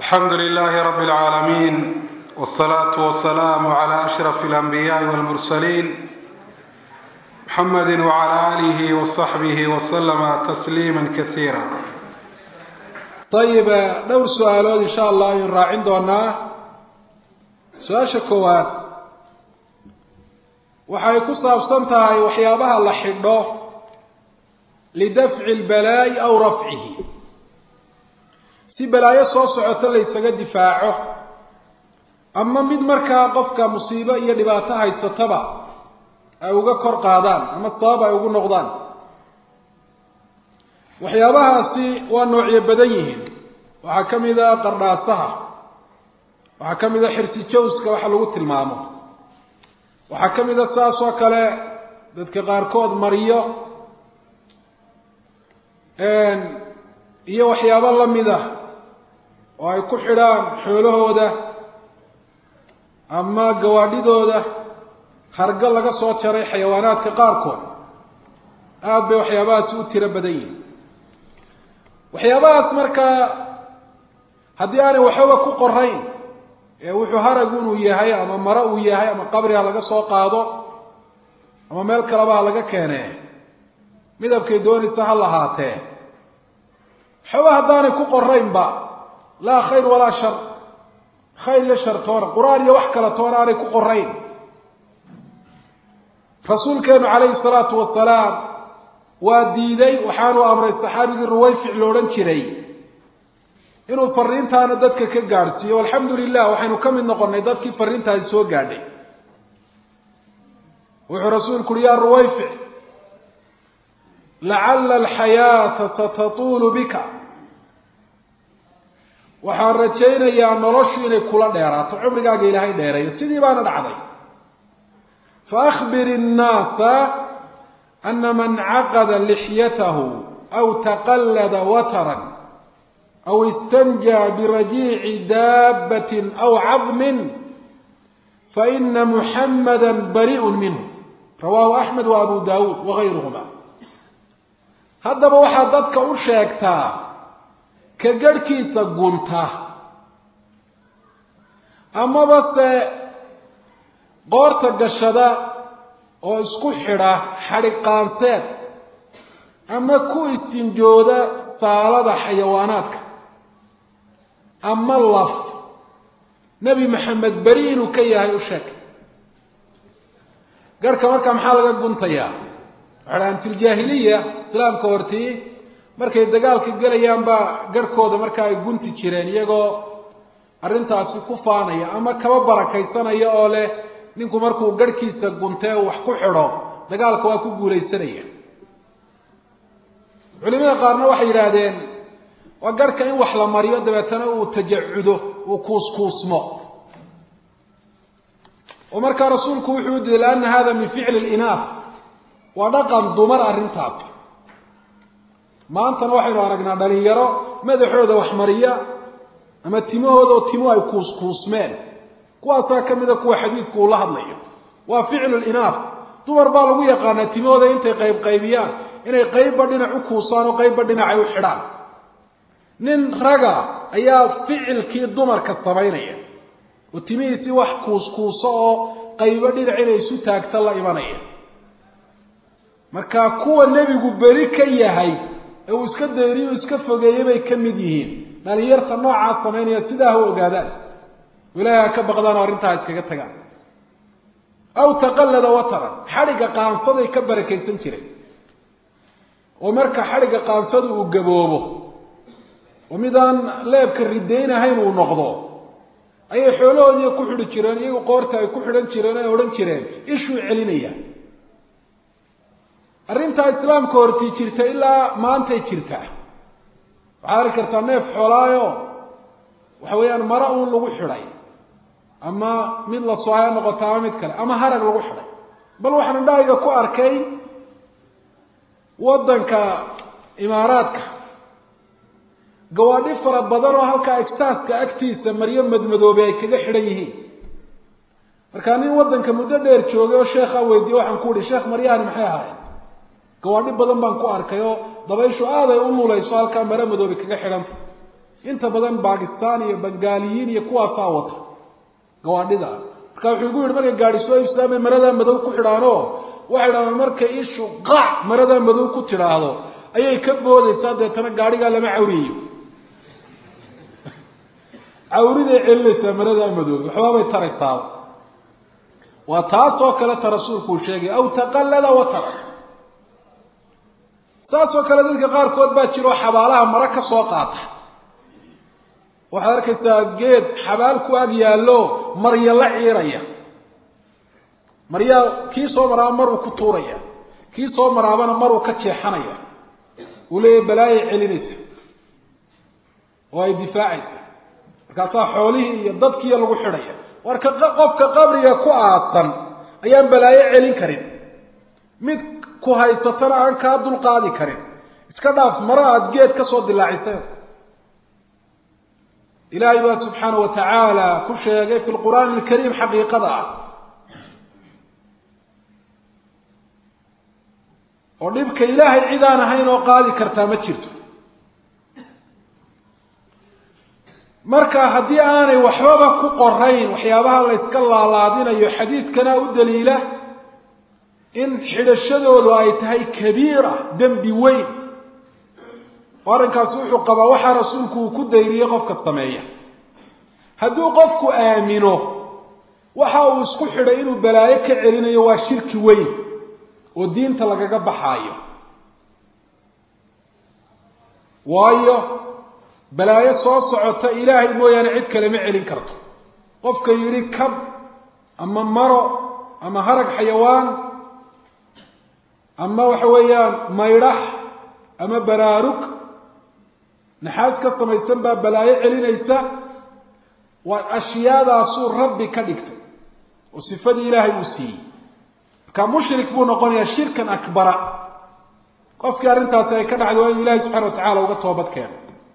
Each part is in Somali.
alxamdu lilaahi rabi اlcaalamiin wاsalaatu wasalaamu cala ashraf اlanbiyaai wاlmursaliin muxamedi wcala aalihi wasaxbihi waslama tasliima kasiira ayib dhowr su-aalood insha allah aynu raacin doonaa su-aasha koowaad waxay ku saabsan tahay waxyaabaha la xidho lidafci lbalaa'i aw rafcihi si balaayo soo socoto la ysaga difaaco ama mid markaa qofka musiibo iyo dhibaato haysataba ay uga kor qaadaan ama sabab ay ugu noqdaan waxyaabahaasi waa noocyo badan yihiin waxaa ka mid a qardhaasaha waxaa ka mid a xirsi jawska waxa lagu tilmaamo waxaa ka mid a saas oo kale dadka qaarkood mariyo iyo waxyaabo lamid ah oo ay ku xidhaan xoolahooda ama gawaadhidooda hargo laga soo jaray xayawaanaadka qaarkood aada bay waxyaabahaasi u tiro badan yihin waxyaabahaas markaa haddii aanay waxbaba ku qorayn ee wuxuu harag inuu yahay ama maro uu yahay ama qabri ha laga soo qaado ama meel kaleba ha laga keene midabkay doonaysa ha lahaatee waxbaba haddaanay ku qoraynba laa khayr walaa shar khayr iyo shar toona qur-aan iyo wax kale toona aanay ku qorayn rasuulkeenu calayhi salaatu wasalaam waa diiday waxaanu amray saxaabigii ruwayfic lo odhan jiray inuu fariintaana dadka ka gaadhsiiyo alxamdu lilah waxaynu ka mid noqonnay dadkii fariintaasi soo gaadhay wuxuu rasuulku uhi yaa ruwayfic lacalla alxayaata satatuulu bika waxaan rajaynayaa noloshu inay kula dheeraato cumrigaaga ilaahay dheereeyo sidii baana dhacday faakbir innaasa ana man caqada lixyatahu aw taqallada wataran aw istanjaa birajiici daabbatin aw cadmin faina muxamada bari'un minhu rawaahu axmed wa abu daawuud wagayruhuma haddaba waxaad dadka u sheegtaa ka garhkiisa gunta amaba se qoorta gashada oo isku xidha xadhiqaanteed ama ku istinjooda saalada xayawaanaadka ama laf nebi maxamed beri inuu ka yahay u sheeg garhka markaa maxaa laga guntayaa waxay dhahaan fi ljaahiliya islaamka hortii markay dagaalka gelayaan baa garhkooda markaa ay gunti jireen iyagoo arrintaasi ku faanaya ama kaba barakaysanaya oo leh ninku markuu garhkiisa guntee wax ku xidho dagaalka waa ku guulaysanaya culimada qaarna waxay yidhaahdeen waa garhka in wax la mariyo dabeetana uu tajacudo uu kuuskuusmo oo markaa rasuulku wuxuu u diiday lianna hada min ficli linaas waa dhaqan dumar arrintaas maantana waxaynu aragnaa dhalinyaro madaxooda wax mariya ama timahooda oo timo ay kuuskuusmeen kuwaasaa ka mida kuwa xadiidku uu la hadlayo waa ficlu linaaf dumar baa lagu yaqaanaa timahooda intay qayb qaybiyaan inay qaybba dhinac u kuusaan oo qaybba dhinacay u xidhaan nin raga ayaa ficilkii dumarka samaynaya oo timihiisii wax kuuskuuso oo qaybo dhinac inay isu taagta la imanaya marka kuwa nebigu beri ka yahay ee uu iska dayriyo iska fogeeyey bay ka mid yihiin dhalinyarta noocaas samaynaya sidaa ha ogaadaan ilaahay ha ka baqdaan oo arrintaa iskaga tagaan aw taqallada wataran xadhigga qaansaday ka barakaysan jiray oo marka xadhigga qaansadu uu gaboobo oo midaan leebka ridaynahayn uu noqdo ayay xoolahoodii ku xidhi jireen iyagu qoorta ay ku xidhan jireen ay odhan jireen ishuu celinaya arrintaa islaamka hortii jirta ilaa maantay jirtaa waxaad arki kartaa neef xoolaayo waxa weeyaan mara uun lagu xidhay ama mid la soo ha noqoto ama mid kale ama harag lagu xidhay bal waxaan indhahayga ku arkay waddanka imaaraadka gawaadhi fara badan oo halkaa exaaska agtiisa maryo madmadoobe ay kaga xidhan yihiin markaa nin waddanka muddo dheer joogay oo sheekhaa weydiiye waxaan ku uhi sheekh maryahani maxay ahaayeen gawaadhi badan baan ku arkay oo dabayshu aaday u lulayso halkaa maro madoobe kaga xidhanta inta badan bakistan iyo bengaaliyiin iyo kuwaasaa wata gawaadhida marka wuxuu igu yihi markay gaadhi soo iibsadaan maradaa madow ku xidhaano waxay dhahdaan markay ishu qaac maradaa madow ku tidhaahdo ayay ka boodaysaa deetana gaadhigaa lama cawriyeyo cawriday celinaysaa maradaa madow waxbaabay taraysaaba waa taasoo kaleta rasuulku uu sheegay aw taqallada watara saasoo kale dadka qaarkood baa jiro xabaalaha mara ka soo qaata waxaad arkaysaa geed xabaal ku ag yaallo marya la ciiraya maryaa kii soo maraaba maruu ku tuuraya kii soo maraabana maruu ka jeexanaya uu leeyahy balaayay celinaysa oo ay difaacaysa markaasaa xoolihii iyo dadkiiya lagu xidhaya warka qofka qabriga ku aadsan ayaan balaayo celin karin mid ku haysatana aan kaa dulqaadi karin iska dhaaf mara aada geed ka soo dilaacisay ilaahay baa subxaanau wa tacaala ku sheegay fi lqur'aani alkariim xaqiiqada ah oo dhibka ilaahay cid aan ahayn oo qaadi kartaa ma jirto marka haddii aanay waxbaba ku qorayn waxyaabaha la yska laalaadinayo xadiidkana u daliila in xidhashadoodu ay tahay kabiira dembi weyn oo arrinkaasi wuxuu qabaa waxaa rasuulku uu ku dayriyey qofka sameeya hadduu qofku aamino waxa uu isku xidhay inuu balaayo ka celinayo waa shirki weyn oo diinta lagaga baxaayo waayo balaayo soo socota ilaahay mooyaane cid kale ma celin karto qofka yidhi kab ama maro ama harag xayawaan ama waxa weeyaan maydhax ama baraarug naxaas ka samaysan baa balaayo celinaysa waa ashyaadaasuu rabbi ka dhigtay oo sifadii ilaahay uu siiyey marka mushrik buu noqonayaa shirkan akbara qofkii arrintaasi ay ka dhacday waa inuu ilahay subxana wa tacala uga toobad keeno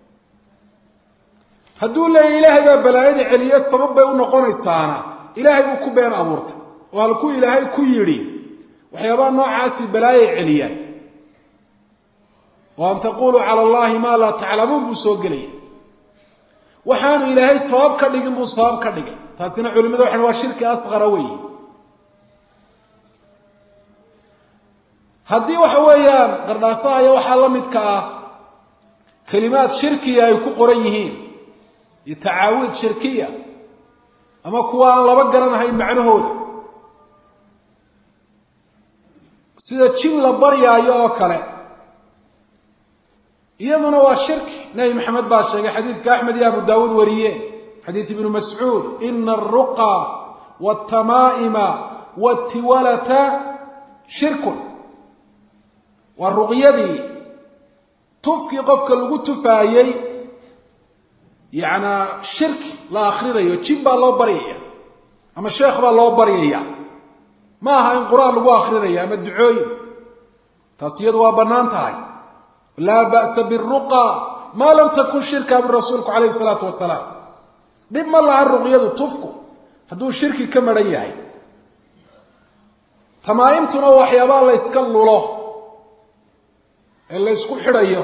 hadduu leeyahy ilaahay baa balaayada celiye sabab bay u noqonaysaana ilaahay buu ku been abuurtay oo halkuu ilaahay ku yidhi waxyaabaha noocaasi balaayay celiyaan oo an taquluu cala allahi maa laa taclamuun buu soo gelaya waxaanu ilaahay sabab ka dhigin buu sabab ka dhigay taasina culimada waxan waa shirki asqara wey haddii waxa weeyaan qardhaasaha iyo waxaa la midka ah kelimaad shirkiya ay ku qoran yihiin iyo tacaawiid shirkiya ama kuwa aan laba garanahayn macnahooda sida jin la baryaayo oo kale iyaduna waa shirki nebi maxamed baa sheegay xadiidka axmed iyo abu daawuud wariye xadiid ibnu mascuud ina aruqa wاtamaa'ima wاtiwalata shirkun waa ruqyadii tufkii qofka lagu tufaayey yacnaa shirki la akrinayo jin baa loo baryaya ama sheekh baa loo baryaya ma aha in qur-aan lagu akrinayo ama ducooyin taas iyadu waa bannaan tahay laa ba'sa biruqa maa lam takun shirka min rasuulku calayhi salaatu wasalaam dhib ma laha ruqyadu tufku hadduu shirki ka maran yahay tamaaimtuna waxyaabaha la yska lulo ee la ysku xidhayo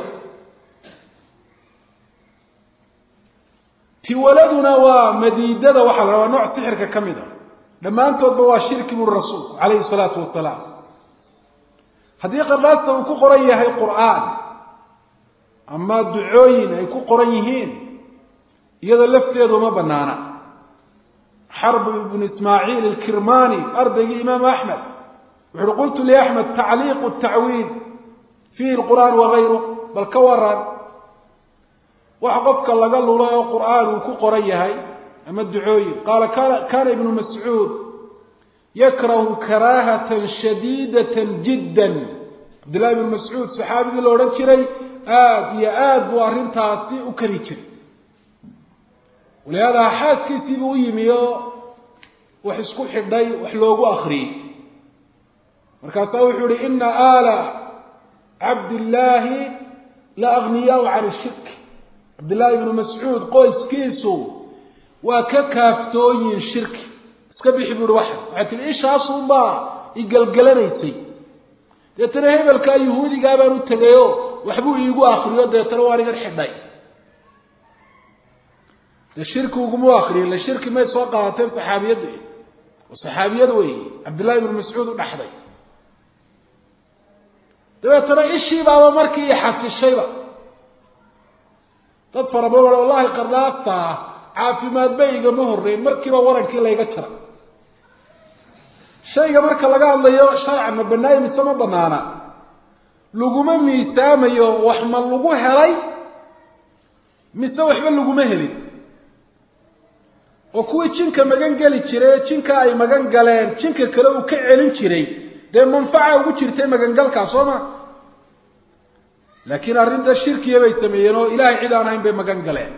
tiwaladuna waa madiidada waxaa la rabaa nooc sixirka ka mid a dhammaantoodba waa shirki buri rasuulku calayhi salaatu wasalaam haddii qardhaasta uu ku qoran yahay qur'aan ama ducooyin ay ku qoran yihiin iyadoo lafteedu ma banaana xarb ibnu ismaaciil alkirmani ardaygii imaamu axmed wuxu uhi qultu liaxmed tacliiqu tacwiid fiihi lqur'aan wagayru bal ka waran wax qofka laga lulay oo qur'aan uu ku qoran yahay ama ducooyin qaala kana ibnu mascuud yakrahu karaahatan shadiidatan jiddan cabdillahi ibnu mascuud saxaabigii la odhan jiray aada iyo aada buu arrintaasi u kari jiray walihaada xaaskiisiibuu u yimi oo wax isku xidhay wax loogu akriyey markaasaa wuxuu yihi ina aala cabdillaahi la agniyaau can ishirk cabdillahi ibnu mascuud qoyskiisu waa ka kaaftooyin shirki iska bixi bu uhi waxa waxay tihi ishaasunbaa igelgelanaysay deetana hebelkaa yuhuudigaa baan u tegayoo waxbuu iigu akriyo deetana waan igan xidhay dee shirki uguma akriyin la shirki may soo qaadateen saxaabiyadda oo saxaabiyad wey cabdillahi ibnu mascuud u dhaxday dabeetana ishii baaba markii i xasishayba dad fara badan wallahi qardaafta ah caafimaadba igama horreyn markiiba warankii layga jara shayga marka laga hadlayo sharca ma banaayo mise ma banaana laguma miisaamayo wax ma lagu helay mise waxba laguma helin oo kuwii jinka magan geli jiray ee jinka ay magan galeen jinka kale uu ka celin jiray dee manfaca ugu jirtay magangalkaa soo ma laakiin arrinta shirkiya bay sameeyeen oo ilaahay cid aan ahayn bay magan galeen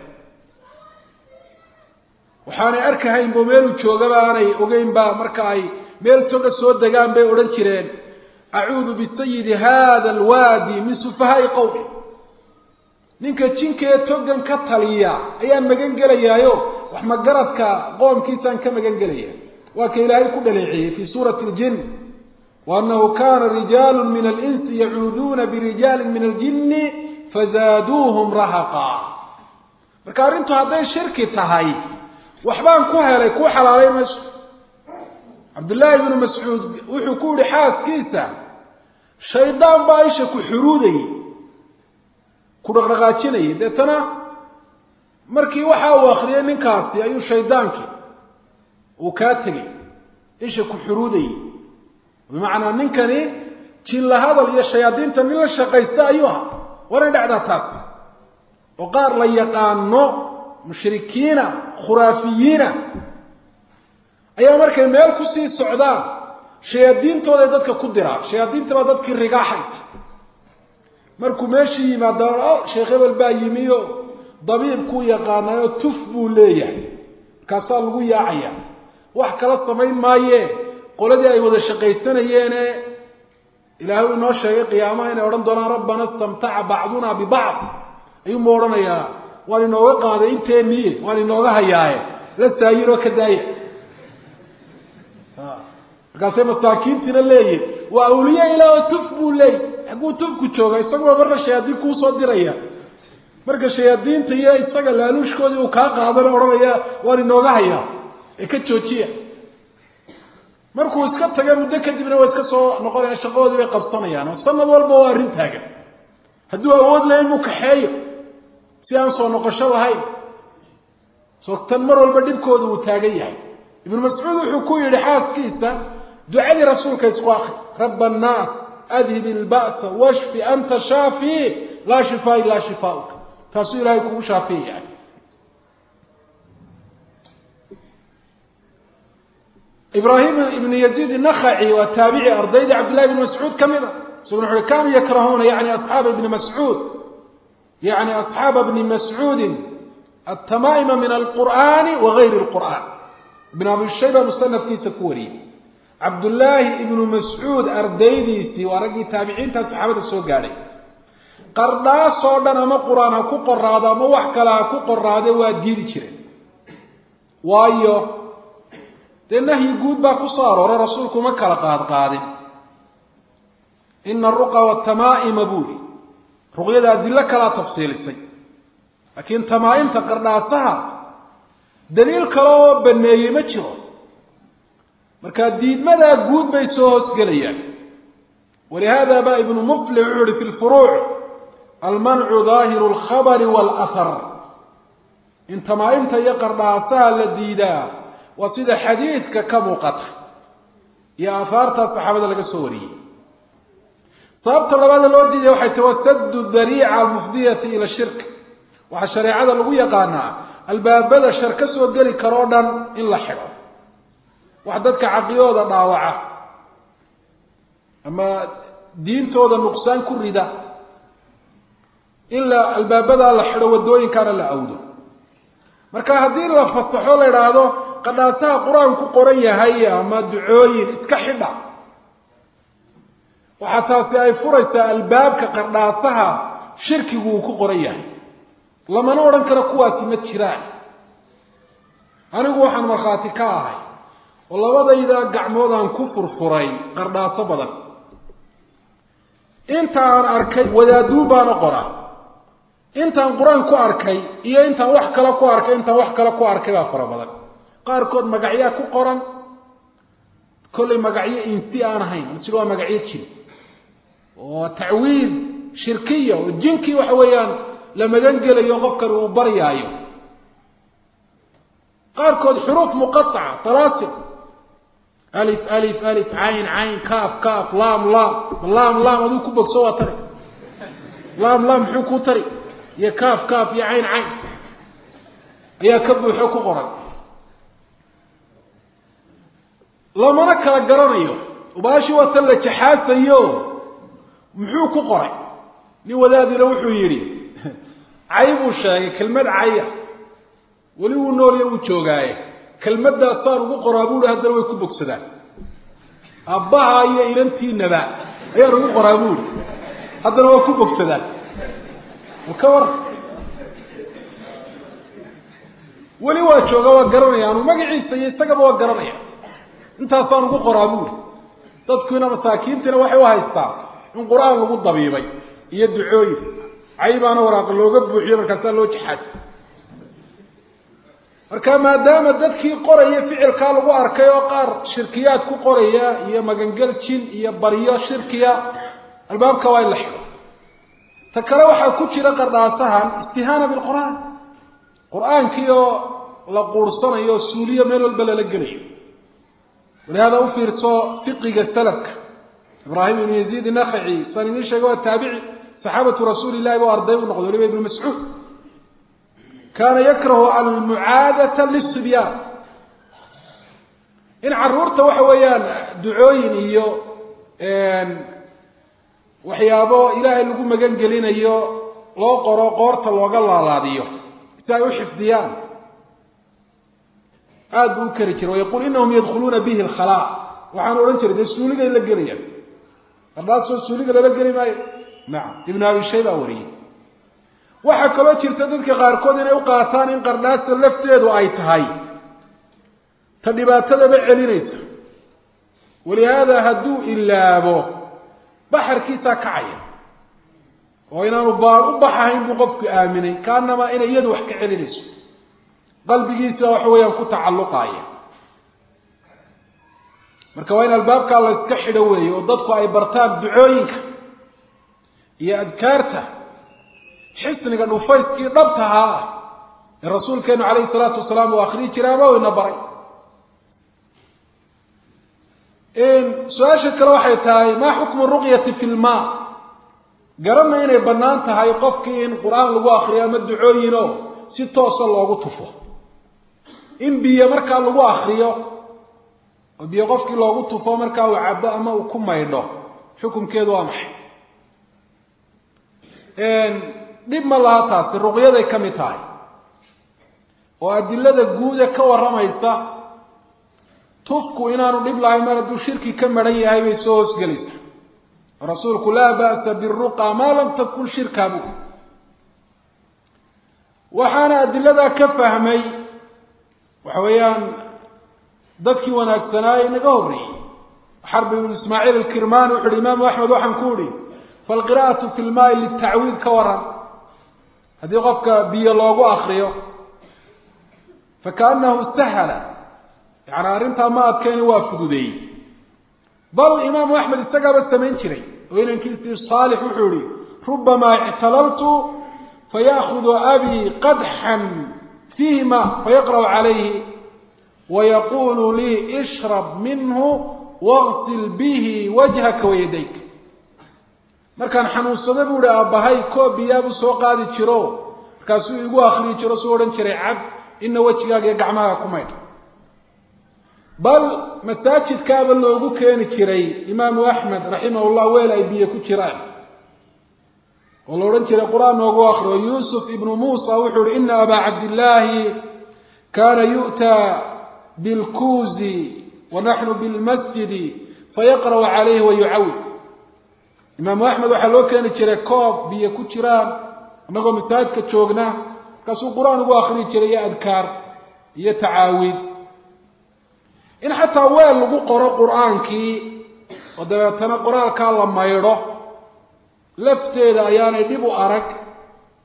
waxaanay arkahaynbo meeluu joogaba aanay ogeynba marka ay meel toga soo degaan bay odhan jireen acuudu bisayidi hada alwaadi min sufahaai qowmi ninka jinkee togan ka taliya ayaan magan gelayaayo wax magaradka qoomkiisaan ka magan gelaya waa ka ilaahay ku dhaleeceeyey fii suurati ljin waanahu kana rijaalu min alinsi yacuuduuna birijaali min aljini fazaaduuhum rahaqa marka arrintu hadday shirki tahay waxbaan ku helay kuu xalaalay mayso cabdullaahi ibnu mascuud wuxuu ku yihi xaaskiisa shaydaan baa isha ku xuruudayay ku dhaqdhaqaajinayay deetana markii waxa uu akriyay ninkaasi ayuu shaydaankii uu kaa tegay isha ku xuruudayay bimacnaa ninkani jinla hadal iyo shayaadiinta nin la shaqaysta ayuu ahaa waanay dhacdaa taas oo qaar la yaqaano mushrikiina khuraafiyiina ayaa markay meel kusii socdaan shayaadiintooday dadka ku diraan shayaadiinta baa dadkii rigaaxaysa markuu meeshii yimaada o sheekh hebel baa yimi o dabiibkuu yaqaanayo tuf buu leeyahay markaasaa lagu yaacaya wax kala samayn maayee qoladii ay wada shaqaysanayeene ilaahay uu inoo sheegay qiyaamaha inay odhan doonaan rabbana istamtaca bacduna bibacd ayuunba odhanayaa waan inooga qaaday inteeniye waan inooga hayaaye la saayinoo ka daaya markaasay masaakiintiina leeyihin waa awliye ilaah oo tuf buu leeyay xagguu tufku jooga isaguba marna shayaadiin kuusoo diraya marka shayaadiinta iyo isaga laaluushkoodii uu kaa qaadana odhanaya waan inooga hayaa ee ka joojiya markuu iska taga muddo kadibna waa iska soo noqonaya shaqadoodii bay qabsanayaan oo sanad walba waa arrin taagan hadduu awood lahayn muu kaxeeyo si aan soo noqosho lahayn soo tan mar walba dhibkooda uu taagan yahay ibnu mascuud wuxuu ku yidhi xaaskiisa ducadii rasuulka isku akri raba annaas adhib ilba'sa washfi anta shaafi laa shifaa ilaa shifaauk taasuu ilaahay kugu shaafiyayahay ibraahim ibnu yaziid inakhaci waa taabici ardaydii cabdillahi ibni mascuud ka mid a isaguna wuxu uhi kanuu yakrahuuna yani asxaaba ibni mascuud yani asxaaba bni mascuudin altamaa'ima min alqur'ani wa gayri lqur'an ibn abi shayba musanafkiisa ku wariyey cabdullaahi ibnu mascuud ardaydiisii waa raggii taabiciintaa saxaabada soo gaadhay qardhaasoo dhan ama qur-aan ha ku qoraado ama wax kale ha ku qoraade waa diidi jireen waayo dee nahyi guud baa ku soo arooray rasuulku ma kala qaadqaadin ina aruqa watamaa'ima buuli ruqyada adilo kalaa tafsiilisay laakiin tamaa-imta qardhaasaha daliil kale oo baneeyey ma jiro marka diidmadaa guud bay soo hoosgelayaan walihada ba ibnu muflix wuxu uhi fi lfuruuc almancu daahiru alkhabari waalahar in tamaa-imta iyo qardhaasaha la diidaa waa sida xadiidka ka muuqata iyo aahaartaa saxaabada laga soo wariyey sababta labaada loo diidaya waxay tahi wasadu dariica almufdiyati ila shirk waxaa shareecada lagu yaqaanaa albaabada shar ka soo geli karoo dhan in la xidho wax dadka caqiyooda dhaawaca ama diintooda nuqsaan ku rida in la albaabadaa la xidho waddooyinkaana la awdo marka haddii la fasaxo la idhaahdo qadhaasaha qur-aan ku qoran yahay ama ducooyin iska xidha waxaa taasi ay furaysaa albaabka qardhaasaha shirkigu uu ku qoran yahay lamana odhan karo kuwaasi ma jiraan anigu waxaan markhaati ka ahay oo labadayda gacmood aan ku furfuray qardhaaso badan inta aan arkay wadaaduun baana qoraa intaan qur-aan ku arkay iyo intaan wax kale ku arkay intaan wax kale ku arkay baa fara badan qaarkood magacyaa ku qoran kollay magacyo insi aan ahayn sid waa magacyo jin oo tacwiid shirkiya oo jinkii waxa weeyaan la magan gelayo qofkani uu baryaayo qaarkood xuruuf muqaaca talaasir alif alif alif cayn cayn kaaf kaaf laam laam laam laam aduu ku bogso waa tari laam laam muxuu kuu tari iyo kaaf kaaf iyo cayn cayn ayaa ka buuxo ku qoran lamana kala garanayo baashi waa tan la jaxaasayo muxuu ku qoray nin wadaadina wuxuu yidhi cay buu sheegay kelmad caya weli wuu noolya uu joogaaye kelmaddaasaan ugu qoraa buuhi haddana way ku bogsadaan aabbaha iyo inantiinaba ayaan ugu qoraa buuhi haddana waa ku bogsadaan ka war weli waa jooga waa garanaya anu magaciisa iyo isagaba waa garanaya intaasaan ugu qoraa buuri dadkuina masaakiintiina waxay u haystaa in qur-aan lagu dabiibay iyo ducooyin caybaana waraaqa looga buuxiyo markaasaa loo jaxaasa marka maadaama dadkii qoraya ficilkaa lagu arkay oo qaar shirkiyaad ku qoraya iyo magangel jin iyo baryo shirkiya albaabka waa in la xiro ta kale waxaa ku jira qardhaasahan istihaana bilqur'aan qur-aankii oo la quursanayo oo suuliyo meel walba lala gelayo walihada u fiirso fiqiga salafka ibraahim ibnu yaziid inakhaci saan idiin sheegay waa taabici saxaabatu rasuuli illahi bu arday u noqday waliba ibnu mascuud kaana yakrahu almucaadata lisibyaan in caruurta waxa weeyaan ducooyin iyo waxyaabo ilaahay lagu magan gelinayo loo qoro qoorta looga laalaadiyo si ay u xifdiyaan aada buu u kari jiray wayaquul inahum yadkhuluuna bihi alkhalaa waxaan odhan jiray dee suuligay la gelayaan qardhaasoo suuliga lala geli maayo nacam ibnu abi shay baa wariyey waxaa kaloo jirta dadka qaarkood inay u qaataan in qardhaasta lafteedu ay tahay ta dhibaatadaba celinaysa walihaada hadduu ilaabo baxarkiisaa kacaya oo inaanu baan u baxahayn buu qofku aaminay kaanamaa inay iyadu wax ka celinayso qalbigiisa waxa weeyaan ku tacalluqaaya marka waa in albaabkaa la iska xidho weeye oo dadku ay bartaan ducooyinka iyo adkaarta xisniga dhufayskii dhabtahaa ah ee rasuulkeenu calayhi salaatu wasalaam uu akriyi jiray ama ina baray su-aasha kale waxay tahay maa xukmu ruqyati fi lmaa garanna inay bannaan tahay qofkii in qur-aan lagu akriyo ama ducooyinoo si toosa loogu tufo in biyo markaa lagu akriyo oo biyo qofkii loogu tufo markaa uu cabo ama uu ku maydho xukunkeedu waa maxay dhib ma laha taasi ruqyaday ka mid tahay oo adilada guuda ka warramaysa tufku inaanu dhib lahayn mar hadduu shirki ka maran yahay bay soo hoosgelaysaa rasuulku laa ba'sa biruqa maa lam takun shirka bu waxaana adiladaa ka fahmay waxa weeyaan dadkii wanaagsanaaye naga horreeyey xarbi ibnu ismaaciil alkirmani wuxu uhi imaamu axmed waxaan ku uhi falqira'atu fi lmaai litacwiid ka waran haddii qofka biyo loogu akriyo fakaanahu sahala yani arrintaa ma adkayna waa fududeeyey bal imaamu axmed isagaaba samayn jiray oo inankiisii saalix wuxuu ihi rubamaa ictalaltu faya'khudu abii qadxan fiihi ma fayaqra'u calayhi wayaqulu lii ishrab minhu waqsil bihi wajhaka wayadayk markaan xanuunsado buu ihi aabbahay koob biyaabuu soo qaadi jiro markaasuu igu akriyi jiro suu odhan jiray cab ina wejigaaga iyo gacmaaga ku maydh bal masaajidkaaba loogu keeni jiray imaamu axmed raximah llah weel ay biyo ku jiraan oo la odhan jiray qur-aan noogu akriyo yuusuf ibnu muusa wuxuu uhi ina abaa cabdillaahi kaana yu'taa bilkuuzi wa naxnu bilmasjidi fayaqra'u calayhi wayucawid imaamu axmed waxaa loo keeni jiray koob biyo ku jiraan annagoo masaajidka joogna markaasuu qur-aan ugu akriyi jiray iyo adkaar iyo tacaawid in xataa weel lagu qoro qur-aankii oo dabeetana qoraalkaa la maydho lafteeda ayaanay dhib u arag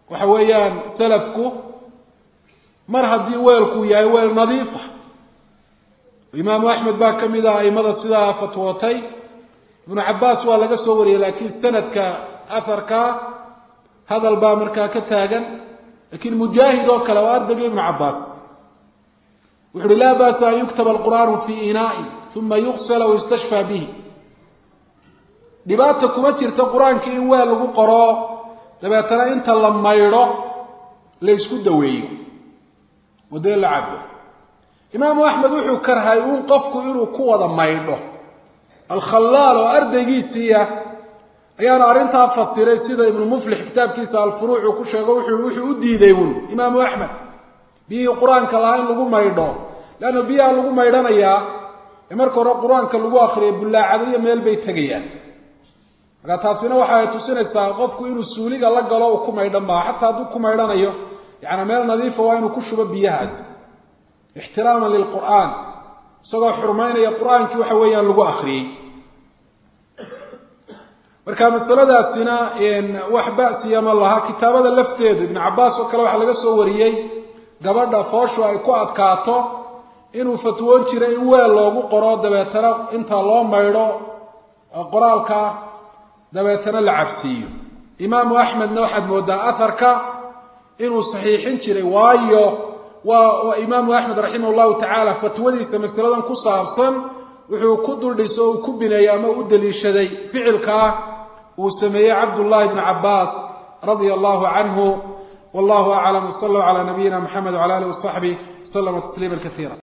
waxa weeyaan salafku mar haddii weelku yahay weel nadiifa imaamu axmed baa ka mid ah aimada sidaa fatwootay ibnu cabaas waa laga soo wariyey laakiin sanadka aharka hadal baa markaa ka taagan lakiin mujaahid oo kale waa ardayga ibnu cabaas wuxu uhi laa ba'sa an yuktaba alqur'aanu fii inaa'in uma yuksala wayustashfaa bihi dhibaata kuma jirta qur-aanka in weel lagu qoro dabeetana inta la maydho la ysku daweeyo oo dee la cabo imaamu axmed wuxuu karhay uun qofku inuu ku wada maydho alkhallaal oo ardaygiisiiya ayaanu arrintaa fasiray sida ibnu muflix kitaabkiisa alfuruuc uu ku sheego wuxuu wuxuu u diiday uun imaamu axmed biyihii qur-aanka lahaa in lagu maydho leanna biyaha lagu maydhanayaa ee marka hore qur-aanka lagu akriyo bullaacadaiyo meel bay tegayaan marka taasina waxa ay tusinaysaa qofku inuu suuliga la galo uu ku maydhan maa xataa hadduu ku maydhanayo yaani meel nadiifa waa inuu ku shubo biyahaas ixtiraaman lilqur'aan isagoo xurmaynaya qur-aankii waxa weeyaan lagu akriyey marka masaladaasina wax ba'siya ma laha kitaabada lafteedu ibnu cabaas oo kale waxaa laga soo wariyey gabadha fooshu ay ku adkaato inuu fatwoon jiray in weel loogu qoro dabeetana inta loo maydho qoraalka dabeetana la cabsiiyo imaamu axmedna waxaad moodaa aharka inuu saxiixin jiray waayo waa imaamu axmed raximah llahu tacaala fatwadiisa masaladan ku saabsan wuxuu ku duldhiso o uu ku bineeyey ama u daliishaday ficilkaa uu sameeyey cabdullahi bni cabaas radia allahu canhu wallahu aclam wsala allahu calaa nabiyina mxamed wcala alih wasaxbih waslama tasliima kaiira